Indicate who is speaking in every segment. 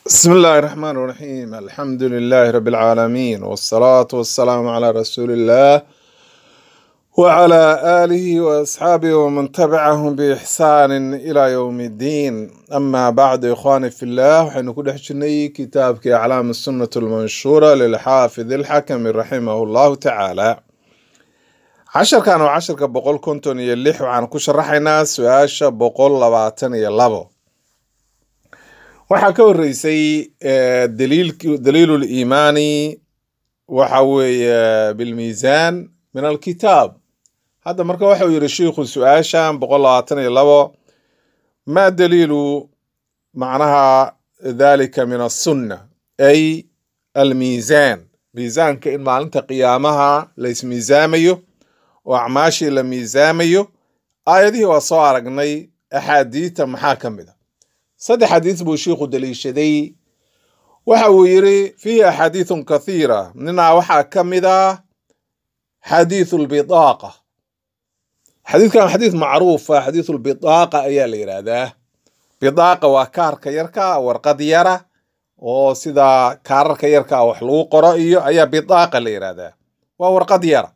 Speaker 1: بسم الله الرحمن الرحيم الحمد لله رب العالمين والصلاة والسلام على رسول الله وعلى آله وأصحابه ومن تبعهم بإحسان إلى يوم الدين أما بعد إخواني في الله وحين كل حجني كتاب أعلام السنة المنشورة للحافظ الحكم رحمه الله تعالى عشر كانوا عشر كبقول كنتم يلح وعن كشرحنا سؤال بقول لباتن يلبو waxaa ka horeysay eh, daliilki- daliilu liimaani waxa weeye bilmiisaan min alkitaab hadda marka waxau yidhi shiikhu su-aashan boqol labaatan iyo labo ma daliilu macnaha dalika min asunna ay almiisaan miisaanka in maalinta qiyaamaha la ismiisaamayo oo acmaashii la miisaamayo aayadihii waa soo aragnay axaadiita maxaa ka mid a saddex xadiis buu shiikhu daliishaday waxa uu yidhi fiihi axaadiithun kathiira ninaa waxaa ka mid ah xadiithu lbidaaqa xadiidkan xadiis macruufa xadiithu lbidaaqa ayaa la yidhaahdaa bidaaqa waa kaarka yarka warqad yara oo sida kaararka yarka wax lagu qoro iyo ayaa bidaaqa la yidhaahdaa waa warqad yara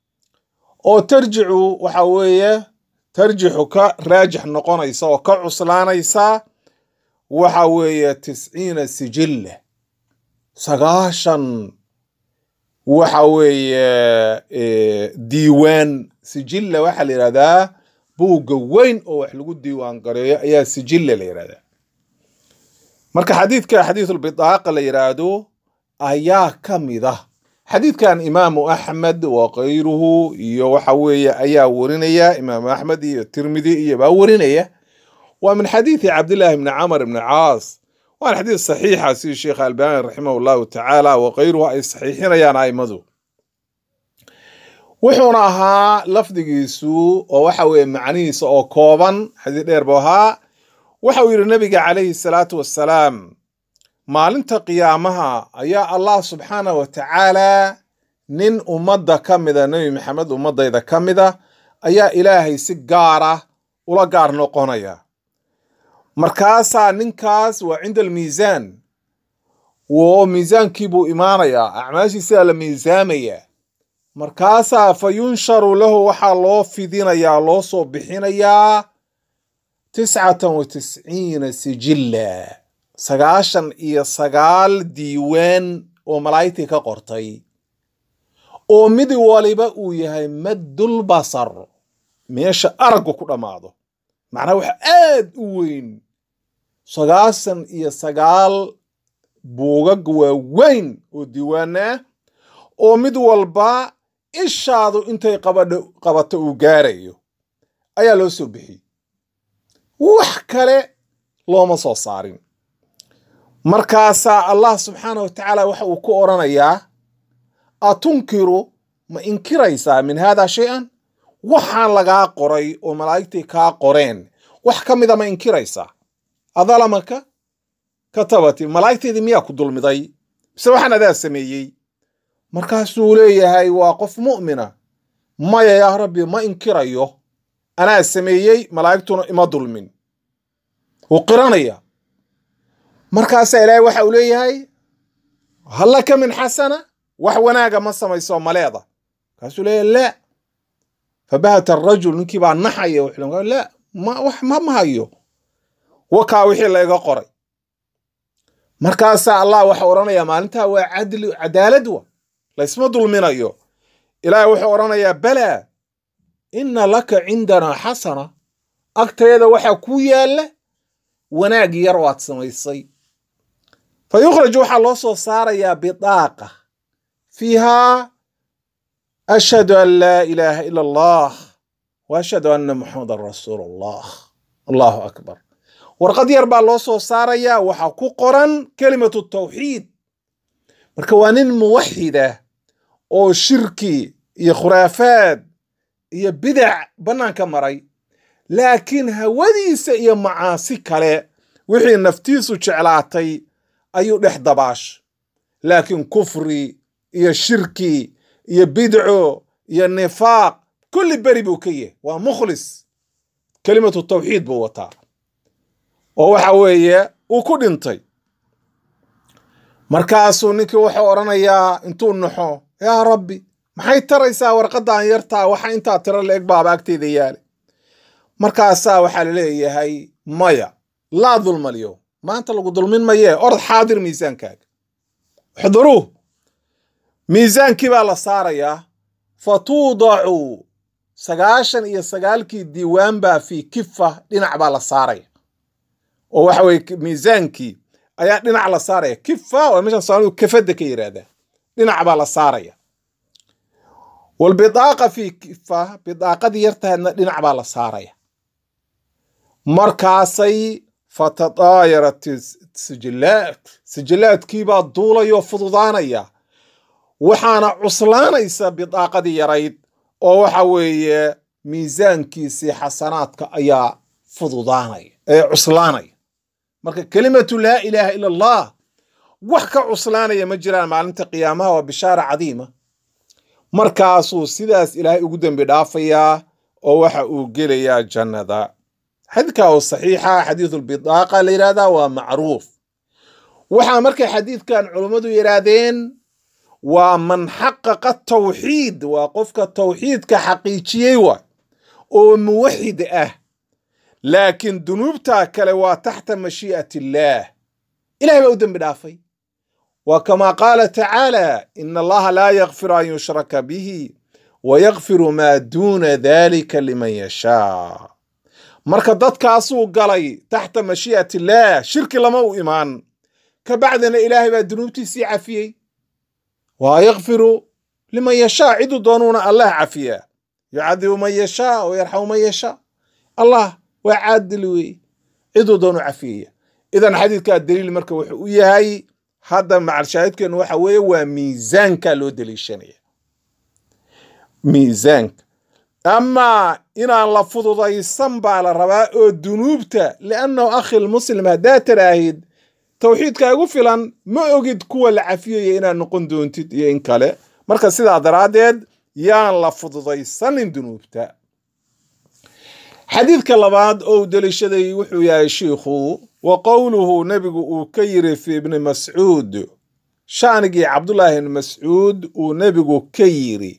Speaker 1: oo tarjicu waxa weeye tarjixu ka raajix noqonaysa oo ka cuslaanaysa waxa weeye tisciina sijilla sagaashan waxa weeye eh, diiwaan sijilla waxaa la yidhahdaa buugga weyn oo wax lagu diiwaan gareeyo ayaa sijilla la yidhahdaa marka xadiidka xadiisulbidaaqa la yidhaahdo ayaa ka mid ah xadiidkan imaamu axmed wa kayruhu iyo waxa weeye ayaa warinaya imaamu axmed iyo tirmidi iyo baa warinaya waa min xadiidi cabdillaahi bni camr bni caas waana xadiid saxiixa sidii sheekh albani raximah llahu tacaala wa kayruhu ay saxiixinayaan aimadu wuxuuna ahaa lafdigiisu oo waxa weeye macnihiisa oo kooban xadiid dheer buu ahaa waxa uu yidhi nabiga calayhi salaatu wassalaam maalinta qiyaamaha ayaa allah subxaanah wa tacaala nin ummadda ka mida nebi maxamed ummadayda ka mida ayaa ilaahay si gaara ula gaar noqonaya markaasaa ninkaas waa cinda almiisaan wo miisaankii buu imaanayaa acmaashiisaa la miisaamayaa markaasaa fa yunsharu lahu waxaa loo fidinayaa loo soo bixinayaa tiscatan wa tisciina sijilla sagaashan iyo sagaal diiwaan oo malaa'igtii ka qortay oo mid waliba uu yahay maddul basar meesha araggu ku dhammaado macnaha waxa aad u weyn sagaashan iyo sagaal buugag waaweyn oo diiwaana ah oo mid walba ishaadu intay qabadho qabato uu gaarayo ayaa loo soo bixiyey wax kale looma soo saarin markaasaa allah subxaanah wa tacaala waxa uu ku odhanayaa atunkiru ma inkiraysaa min haada shay-an waxaan lagaa qoray oo malaa'igtii kaa qoreen wax ka mida ma inkiraysaa adalamaka katabati malaa'igteedii miyaa ku dulmiday mise waxaan adaa sameeyey markaasuu leeyahay waa qof mu'mina maya yaa rabbi ma inkirayo anaa sameeyey malaa'igtuna ima dulmin wuu qiranaya markaasaa ilaahay waxa uu leeyahay hallaka min xasana wax wanaaga ma samayso maleeda markaasuu leeyahay la fabahata arajul ninkii baa naxaya wuxuu la ma wax ma ma hayo wakaa wixii layga qoray markaasaa allah waxa odhanayaa maalintaa waa cadli cadaalad wa laysma dulminayo ilaahay wuxuu odhanayaa balaa inna laka cindanaa xasana agteeda waxaa ku yaalla wanaag yar waad samaysay fa yukhraj waxaa loo soo saarayaa bidaaqa fiihaa ashhadu an laa ilaaha ila allah wa ashhadu anna muxamadan rasuulu allah allahu akbar warqad yar baa loo soo saarayaa waxaa ku qoran kelimatu tawxiid marka waa nin muwaxidah oo shirki iyo khuraafaad iyo bidac bannaanka maray laakiin hawadiisa iyo macaasi kale wixii naftiisu jeclaatay ayuu dhex dabaash laakiin kufri iyo shirki iyo bidco iyo nifaaq kulli beri buu ka yahay waa mukhlis kelimatu tawxiid buu wataa oo waxa weeye uu ku dhintay markaasuu ninkii wuxuu odhanayaa intuu naxo yaa rabbi maxay taraysaa warqaddan yartaa waxa intaa tiro la eg baaba agteeda yaale markaasaa waxaa la leeyahay maya laa dulma alyowm maanta lagu dulmin mayee orod xaadir miisaankaaga uxduruuh miisaankii baa la saarayaa fa tuudacu sagaashan iyo sagaalkii diiwaan baa fii kifa dhinac baa la saaraya oo waxa weye miisaankii ayaa dhinac la saaraya kifa waa meesha soomaalidu kafadda ka yidhaahdaa dhinac baa la saaraya walbidaaqa fii kifa bidaaqadii yartahaydna dhinac baa la saaraya markaasay fatadaayarat sijilaat sijilaadkiibaa duulayoo fududaanaya waxaana cuslaanaysa bidaaqadii yarayd oo waxa weeye miisaankiisii xasanaadka ayaa fududaanaya ee cuslaanaya marka kelimatu laa ilaaha ila allah wax ka cuslaanaya ma jiraan maalinta qiyaamaha waa bishaara cadiima markaasuu sidaas ilaahay ugu dembi dhaafayaa oo waxa uu gelayaa jannada xadiidka oo saxiixa xadiidulbidaaqa la yidhahdaa waa macruuf waxaa markay xadiidkan culummadu yidhaahdeen waa man xaqaqa tawxiid waa qofka tawxiidka xaqiijiyey waa oo muwaxid ah laakiin dunuubtaa kale waa taxta mashii'at illaah ilahay baa u dembi dhaafay wa kamaa qaala tacaala ina allaha laa yakfiru an yushraka bihi wa yakfiru maa duuna dalika liman yashaa marka dadkaasuu galay taxta mashii'at illaah shirki lama u imaan ka bacdina ilaahay baa dunuubtiisii cafiyey wa yakfiru liman yashaa ciduu doonuuna allah cafiyaa yucadibu man yashaa wa yarxamu man yashaa allah waa caadil weeye ciduu doonu cafiyaya idan xadiidkaa daliil marka wuxuu u yahay hadda macalshaahidkeenu waxa weeye waa miisaanka loo daliishanaya miisaanka amaa inaan la fududaysan baa la rabaa oo dunuubta liannahu akhil muslim haddaad taraahid tawxiidka igu filan ma ogid kuwa la cafiyaya inaad noqon doontid iyo in kale marka sidaa daraaddeed yaan la fududaysanin dunuubta xadiidka labaad oo u deliishaday wuxuu yahay shiikhu wa qowluhu nebigu uu ka yiri fi ibni mascuud shaanigii cabdullaahi ibni mascuud uu nebigu ka yiri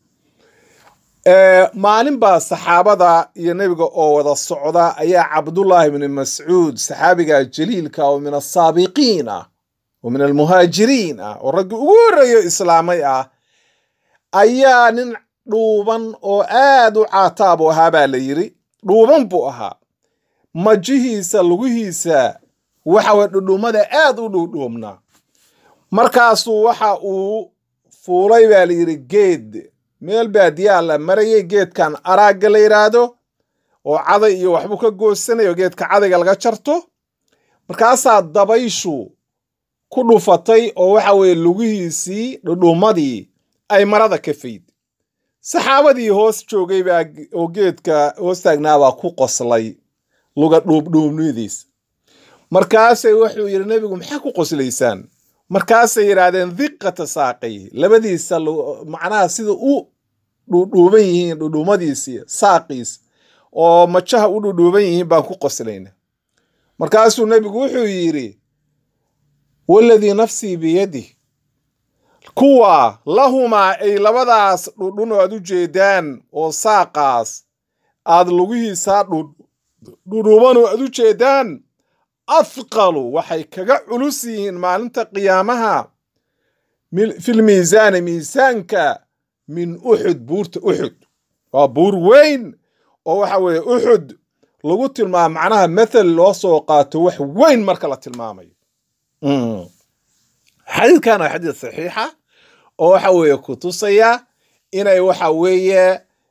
Speaker 1: maalin baa saxaabada iyo nebiga oo wada socda ayaa cabdullaahi ibni mascuud saxaabiga jaliilka oo min asaabiqiin ah oo min almuhaajiriin ah oo raggii ugu horreeyo islaamay ah ayaa nin dhuuban oo aad u caataabu ahaa baa la yiri dhuuban buu ahaa majihiisa lugihiisa waxa weye dhudhummada aad u dhuudhuubnaa markaasuu waxa uu fuulay baa la yidhi geed meel baadiyaa la marayay geedkan araagga la yidhaahdo oo caday iyo waxbuu ka goosanayo geedka cadayga laga jarto markaasaa dabayshu ku dhufatay oo waxa weeye lugihiisii dhudhummadii ay marada ka fayd saxaabadii hoos joogay baa oo geedka hoos taagnaabaa ku qoslay luga dhuubdhuubnidiis markaasay wuxuu yidhi nebigu maxaa ku qoslaysaan markaasay yidhaahdeen diqata saaqay labadiisa macnaha sida u dhuudhuuban yihiin dhudhuumadiisii saaqiis oo majaha u dhudhuuban yihiin baan ku qoslayna markaasuu nebigu wuxuu yidhi waladii nafsii biyadih kuwa lahumaa ay labadaas dhudhun oo aad u jeedaan oo saaqaas aad lugihiisaa dhudhuuban oo aad u jeedaan afqalu waxay kaga culus yihiin maalinta qiyaamaha fil miisaani miisaanka min uxud buurta uxud waa buur weyn oo waxa weeye uxud lagu tilmaamo macnaha mathal loo soo qaato wax weyn marka la tilmaamayo xadiidkan waa xadiid saxiixa oo waxa weeye ku tusaya inay waxa weeye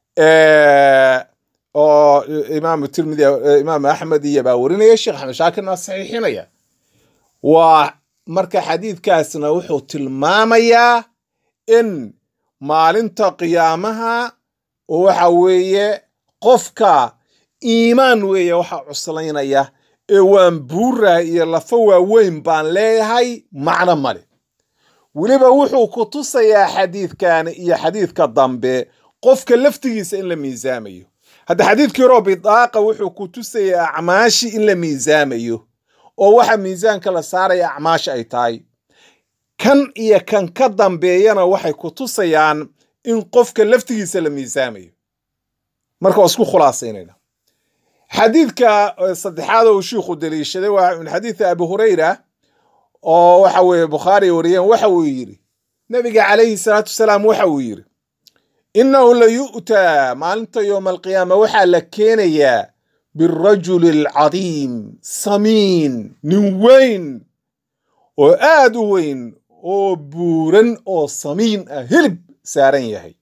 Speaker 1: oo imaam tirmidi imaam axmed iyo baa warinaya sheekh axmed shaakirna waa saxiixinaya waa marka xadiidkaasna wuxuu tilmaamayaa in maalinta qiyaamaha oo waxa weeye qofka iimaan weeye waxa cuslaynaya ee waan buuraha iyo lafa waaweyn baan leeyahay macno male weliba wuxuu ku tusayaa xadiidkan iyo xadiidka dambe qofka laftigiisa in la miisaamayo hadda xadiidkii horoo bidaaqa wuxuu ku tusayaa acmaashi in la miisaamayo oo waxa miisaanka la saaraya acmaash ay tahay kan iyo kan ka dambeeyana waxay ku tusayaan in qofka laftigiisa la miisaamayo marka waa isku khulaasaynayna xadiidka saddexaad uu shiikhu daliishaday waa min xadiidi abi hurayra oo waxa weeye bukhaari wariyeen waxa uu yidhi nabiga calayhi salaatu wasalaam waxa uu yidhi innahu la yu'taa maalinta yowma alqiyaama waxaa la keenayaa birajuli alcadiim samiin nin weyn oo aad u weyn oo buuran oo samiin ah hilib saaran yahay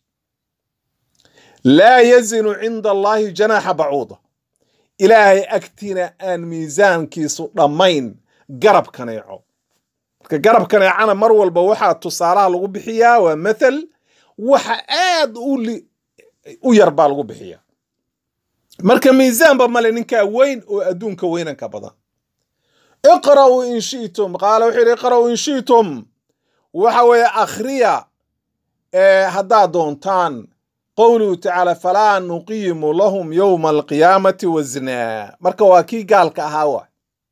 Speaker 1: laa yazinu cinda allaahi janaaxa bacuuda ilaahay agtiina aan miisaankiisu dhammayn garab kaneeco marka garab kaneecana mar walba waxaa tusaalaha lagu bixiyaa waa mathal waxa aad u yar baa lagu bixiya marka miisaanba male ninkaa weyn oo adduunka weynanka badan iqra'uu in shi'tum qaala wuxuu yidhi iqra'uu in shi'tum waxa weeye akhriya haddaad doontaan qowluhu tacaala falaa nuqiimu lahum yowma alqiyaamati waznaa marka waa kii gaalka ahaa wa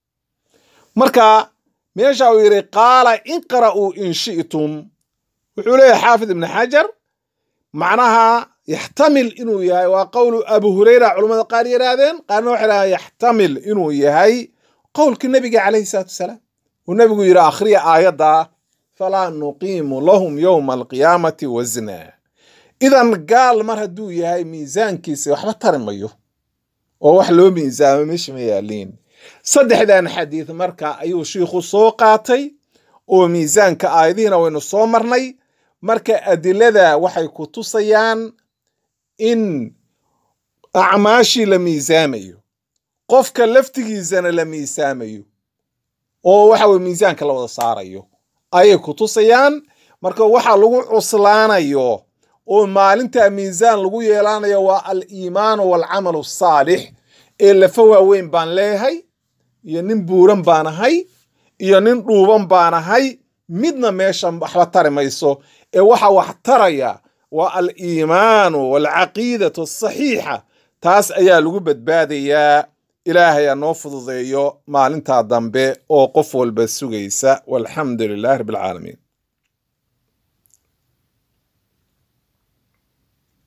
Speaker 1: marka meesha uu yidhi qaala iqra'uu in shi'tum wuxuu leeyahay xaafid ibni xajar macnaha yaxtamil inuu yahay waa qowlu abu hureyra culamada qaar yidhaahdeen qaarna waxay dhahaan yaxtamil inuu yahay qowlka nebiga calayhi salaatu wasalaam uu nebigu yidhi akhriya aayadda falaa nuqiimu lahum yowma alqiyaamati waznaa idan gaal mar hadduu yahay miisaankiisa waxba tari mayo oo wax loo miisaamo meesha ma yaaliin saddexdan xadiid marka ayuu shiikhu soo qaatay oo miisaanka aayadihiina waynu soo marnay marka adilada waxay ku tusayaan in acmaashii la miisaamayo qofka laftigiisana la miisaamayo oo waxa weye miisaanka la wada saarayo ayay ku tusayaan marka waxa lagu cuslaanayo oo maalintaa miisaan lagu yeelanayo waa al iimaanu waalcamalu asaalix ee lafa waaweyn baan leeyahay iyo nin buuran baan ahay iyo nin dhuuban baan ahay midna meeshan waxba tari mayso ee waxa wax taraya waa al iimaanu waalcaqiidatu asaxiixa taas ayaa lagu badbaadayaa ilaahay ha noo fududeeyo maalintaa dambe oo qof walba sugaysa walxamdu lilahi rabbi alcaalamiin